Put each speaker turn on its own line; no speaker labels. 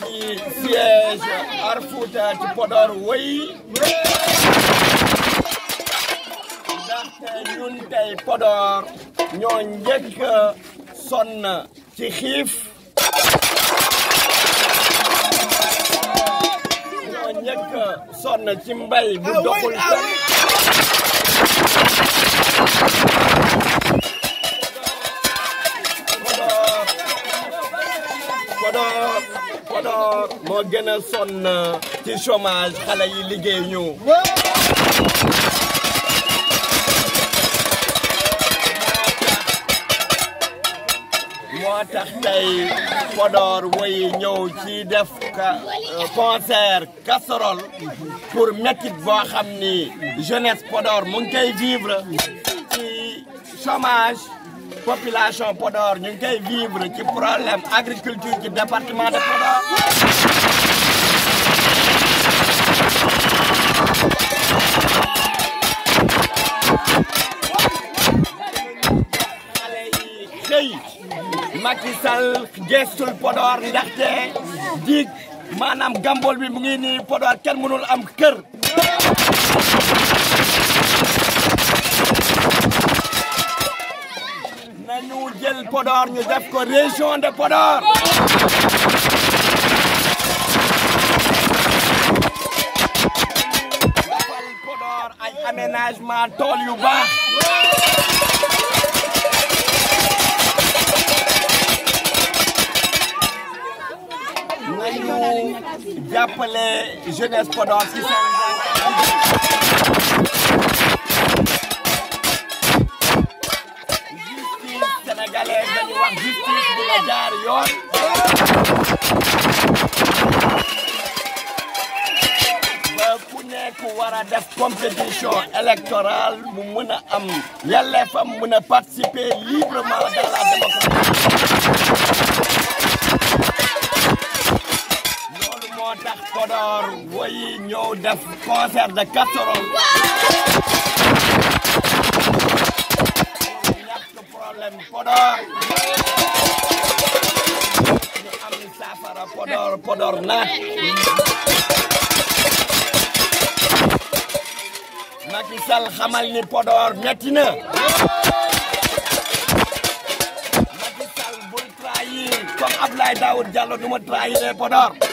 ci siège Arfouta ci Podor wëy ndaxte ñun tey Podor ñoo njëkk sonn ci xiif ñoo njëkk sonn ci mbay bu doxul sax Podor Podor moo gën a sonn ci chômage xale yi liggéey ñu moo tax tey Podor woy ñëw ci def ka concert casserole pour métit boo xam ni jeunesse Podor mu ngi koy vivre ci chômage population Podor ñu ngi koy vivre ci problème agriculture ci département de Podor xale yi xëy Macky Sall gestul Podor ndaxte dig maanaam gambol bi mu ngi nii Podor kenn mënul am kër nañu jël Podor ñu def ko région de Podor defal Podor ay aménagement tool yu baax nañu jàppale jeunesse Podor ci seen justice sénégalaise dañu wax justice bi nga jaar yoon ba ku nekk war a def compétition électorale mu mën a am yelleefam mën a participer librement dans la démocratie loolu moo tax Podor woyi ñëw def concert de casserole ñàkk problème Podor ñu am saafara Podor Podor naat Macky Sall xamal ni Podor metti na Macky Sall bul trahir comme Abdoulaye Daoud Diallo du ma trahir Podor